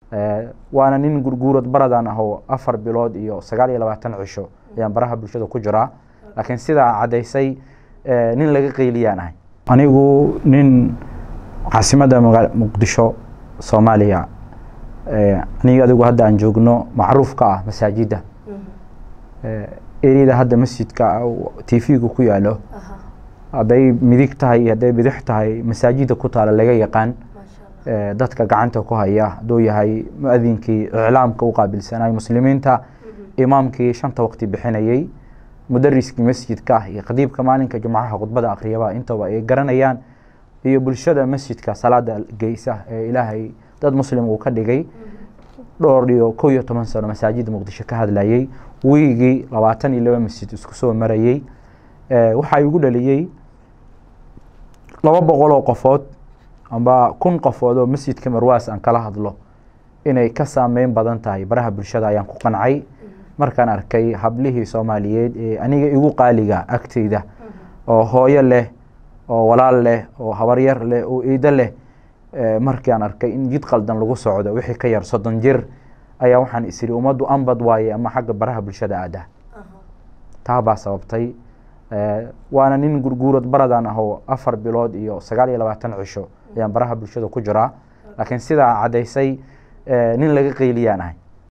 waana nin gurguurad baradaan ah oo afar bilood iyo sagaal iyo labaatan cisho ayaan baraha bulshada ku jiraa laakiin sidaa caddaysay nin laga qeyliyaan ahay anigu nin caasimadda maga muqdisho soomaaliya aniga adigu hadda aan joogno macruuf ka ah masaajidda eriyada hadda masjidka t v-gu ku yaalo hadday midig tahay iyo hadday bidix tahay masaajidda ku taala laga yaqaan dadka gacanta ku haya hadduu yahay mu-adinkii iclaamka u qaabilsanay muslimiinta imaamkii shanta waqti bixinayey mudariskii masjidka iyo khadiibka maalinka jumcaha khudbada akhriyaba intaba ay garanayaan iyo bulshada masjidka salaada geysa ee ilaahay dad muslim uu ka dhigay dhowr iyo kow iyo toban sano masaajidda muqdisho ka hadlayey wiigii labaatan iyo laba masjid isku soo marayey waxaa igu dhaliyey laba boqol oo qofood amba kun qofood oo masjidka marwaas aan kala hadlo inay ka saameyn badan tahay baraha bulshada ayaan ku qancay markaan arkay hablihii soomaaliyeed ee aniga igu qaaliga agteyda oo hooyo leh oo walaal leh oo habaryar leh oo eedo leh markaan arkay in jid qaldan lagu socdo wixii ka yar soddon jir ayaa waxaan isiri ummaddu ambad waaye ama xagga baraha bulshada aada taa baa sababtay waana nin gurguurad baradaan ah oo afar bilood iyo sagaal iyo labaatan cisho ayaan baraha bulshada ku jiraa laakiin sidaa caddaysay nin laga qeyliyaan ahay